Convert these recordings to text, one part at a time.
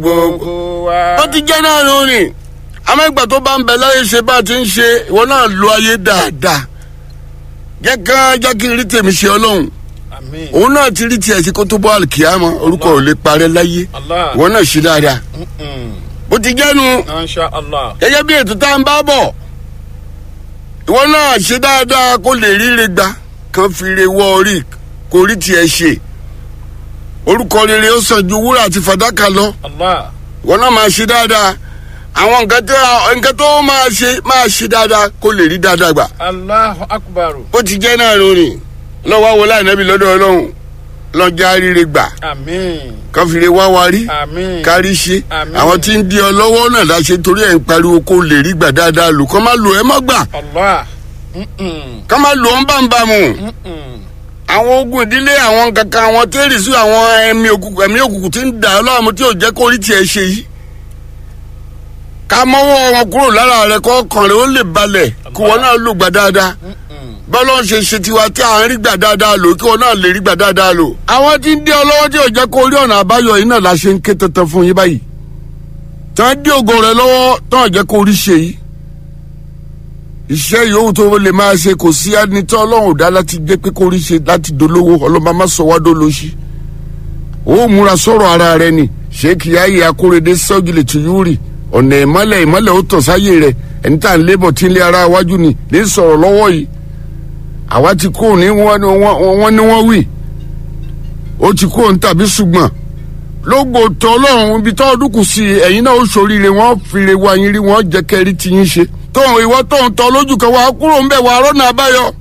gbogbo wa. ó ti jẹ́ náà ló rìn amẹ́gbà tó bá ń bẹ láyé ṣe bá a ti ń ṣe ìwọ náà lo ayé dáadáa jẹ́ ká jẹ́ kí n rí tèmi ṣe ọlọ́run àmín. òun náà ti rí tiẹ̀ sí kó tó bọ́ àlùkìyàmọ́ orúkọ ò lè parẹ́ láyé Allah. ìwọ náà ṣe dáadáa Mm-mm. bó ti jẹ́nu Masha Allah. gẹ́gẹ́ bí ètò tá à ń bá bọ̀ ìwọ náà ṣe dáadáa kó lè ríre gba kan fi re wọ orí kó rí tiẹ̀ ṣe orúkọ rere ó sàn ju wúrà àti fàdákà lọ Allah. ìwọ náà máa ṣe dáadáa àwọn nǹkan tó nǹkan tó máa ṣe máa ṣe dáadáa kó lè rí dáadáa gbà Allahu akbar. bó ti jẹ́ náà lónìí lọ́wọ́ wọlé ànábì lọ́dọ̀ ọlọ́run lọ́jà ríre gbà Àmín. kan fi re wá wa rí Àmín. kárí ṣe Àmín. àwọn tí ń di ọ lọ́wọ́ náà láṣẹ torí ẹ̀ ń pariwo kó lè rí gbà dáadáa lò kọ́ má lò ẹ́ mọ́ gbà Allah. Mm-mm. kọ́ má lò ọ́n bámbámu Mm-mm. àwọn ogun ìdílé àwọn kankan àwọn tẹ́rì sí àwọn ẹ̀mí òkùnkùn ẹ̀mí òkùnkùn tí ń dà ọ́ láàmú tí ò jẹ́ kó rí tiẹ̀ ṣe yìí ká mọ́wọ́ wọn kúrò lára rẹ̀ kọ́ ọkàn rẹ̀ ó lè balẹ̀ kí wọn náà lò gbà dáadáa Mm-mm. bọ́lá ń ṣe ṣe tiwa tí à ń rí gbà dáadáa lò kí wọn náà lè rí gbà dáadáa lò. àwọn tí ń dé ọ lọ́wọ́ tí ò jẹ́ kó rí ọ̀nà àbáyọ yìí náà la ṣe ń ké tantan fún yín báyìí. tí wọ́n dé ògo rẹ lọ́wọ́ tí wọ́n jẹ́ kó rí ṣe yìí. iṣẹ́ yòówù tó lè máa ṣe kò sí ẹni tí ọlọ́run dá láti jẹ́ pé kó rí ṣe láti dolówó ọlọ́mọ má sọ wá dólóṣì. ó múra sọ̀rọ̀ ara rẹ ni ṣéèkì ayé akóredé sọ́júlẹ̀ tìyúrì ọ̀nà ìmọ́lẹ̀ ìmọ́lẹ̀ ó tàn sáyé rẹ ẹni tá à ń lébọ̀ tí ń lé ara wájú ni lè sọ̀rọ̀ lọ́wọ́ yìí àwa ti kó ní wọ́n ní wọ́n wọ́n ní wọ́n wí ó ti kó ní tàbí ṣùgbọ́n lógo tó ọlọ́run ibi tó ọdún kù sí ẹ̀yin náà ó ṣoríire wọ́n fìrè wá yín rí wọ́n jẹ́ kẹ́rí tí yín ṣe tóun ìwọ tóun tọ́ lójú kan wá kúrò ń bẹ̀ wá rọ́nà àbáyọ.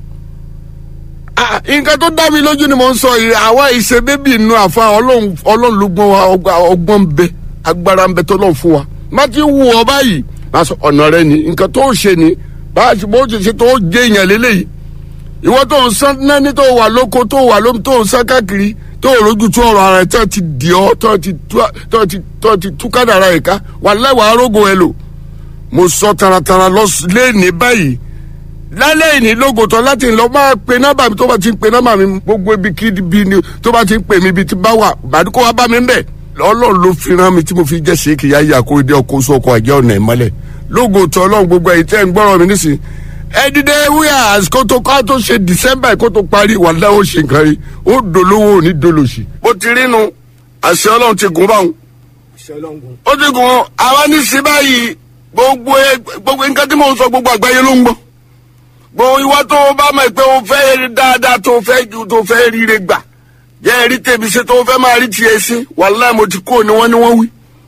Ah, nǹkan tó dá mi lójú ni mo ń sọ yìí àwa ìṣe bébì inú àfa ọlọ́run ọlọ́run ló gbọ́n wa ọgbà- ọgbọ́n ń bẹ agbára ń bẹ tó lọ́n fún wa má ti wù ọ báyìí má sọ ọ̀nà rẹ ni nǹkan tó ṣe ni bá a ṣe bó ṣe ṣe tó jẹ́ èèyàn lélẹ́yìí ìwọ tó ń sán nání tó wà lóko tó wà lómi tó ń sán káàkiri tó ń rojú tó ọ̀rọ̀ ara ẹ̀ tó ti dì ọ́ tó ti tú- tó ti tó ti tú kádàrá ẹ̀ ká wà lẹ́wàá arógo ẹ lò mo sọ taratara lọ lẹ́ẹ̀ni báyìí lálẹ́ ìní lógotọ́ láti lọ máa pe nọ́mbà mi tó bá ti ń pe nọ́mbà mi gbogbo ibi kí bi ni tó bá ti ń pè mí ibi tí bá wà bàdúkọ wa bá mi ń bẹ̀ ọlọ́run ló fi rán mi tí mo fi jẹ́ ṣéèkì yá yà kó dé ọkọ̀ oṣù ọkọ̀ àjẹ́ ọ̀nà ìmọ́lẹ̀ lógotọ́ ọlọ́run gbogbo ẹ̀yìn tẹ́ ń gbọ́rọ̀ mi nísìn ẹ dìde wíyà kó tó ká tó ṣe december kó tó parí wà láwọn ṣe nǹkan rí ó dolówó ò ní dolòṣì. bó ti rí nu àṣẹ ọlọ́run ti gùn báwọn ó ti gùn àwa ní sí báyìí gbogbo ẹ- gbogbo nǹkan tí mò ń sọ gbogbo àgbáyé ló ń gbọ́ gbogbo ìwọ tó o bá mọ̀ pé o fẹ́ rí dáadáa tó o fẹ́ ju tó o fẹ́ ríre gbà jẹ́ rí tèmi ṣe tó o fẹ́ máa rí tiẹ̀ sí wàláì mo ti kó ni wọ́n ní wọ́n wí.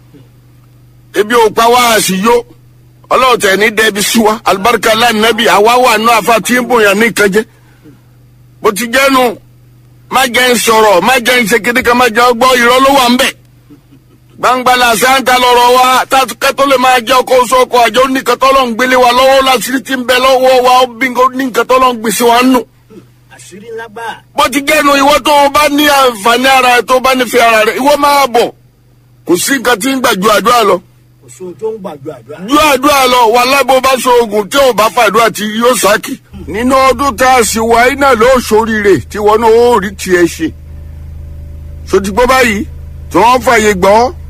ebi ò pa wá àṣìyó ọlọ́run tẹ̀ ní dẹ́bi sí wa alibarika lánàbì àwa wà nù àfa tí ń bòyàn ní ìkànjẹ́ bó ti jẹ́nu má jẹ́ ń sọ̀rọ̀ má jẹ́ ń ṣe kíndìkan má jẹ́ ọgbọ́ ìrọ́ ló wà ń bẹ̀ gbangba la santa lọ́rọ̀ wa kẹtọ lè máa jẹ ọkọ oṣù ọkọ àjọ oníkẹtọ lọ ń gbélé wa lọ́wọ́ láti ti ń bẹ lọ́wọ́ wa ó bí oníkẹtọ lọ ń gbèsè wa nù. àṣírí ńlá gbà. bó ti gẹnu ìwọ tó o bá ní àǹfààní ara rẹ tó o bá nífẹ̀ẹ́ ara rẹ ìwọ máa bọ̀ kò sí nǹkan tí ń gbà ju àdúrà lọ kò sóhun tó ń gbàgbọ́ àdúrà. ju àdúrà lọ wà lábò bá so oògùn tí ò bá fàdúrà tí yóò sákì. nínú ọdún tá a sì wá iná ló ṣoríire tí wọn náà ó rí tiẹ̀ ṣe. sotigbó báyìí tí wọ́n fààyè gbọ́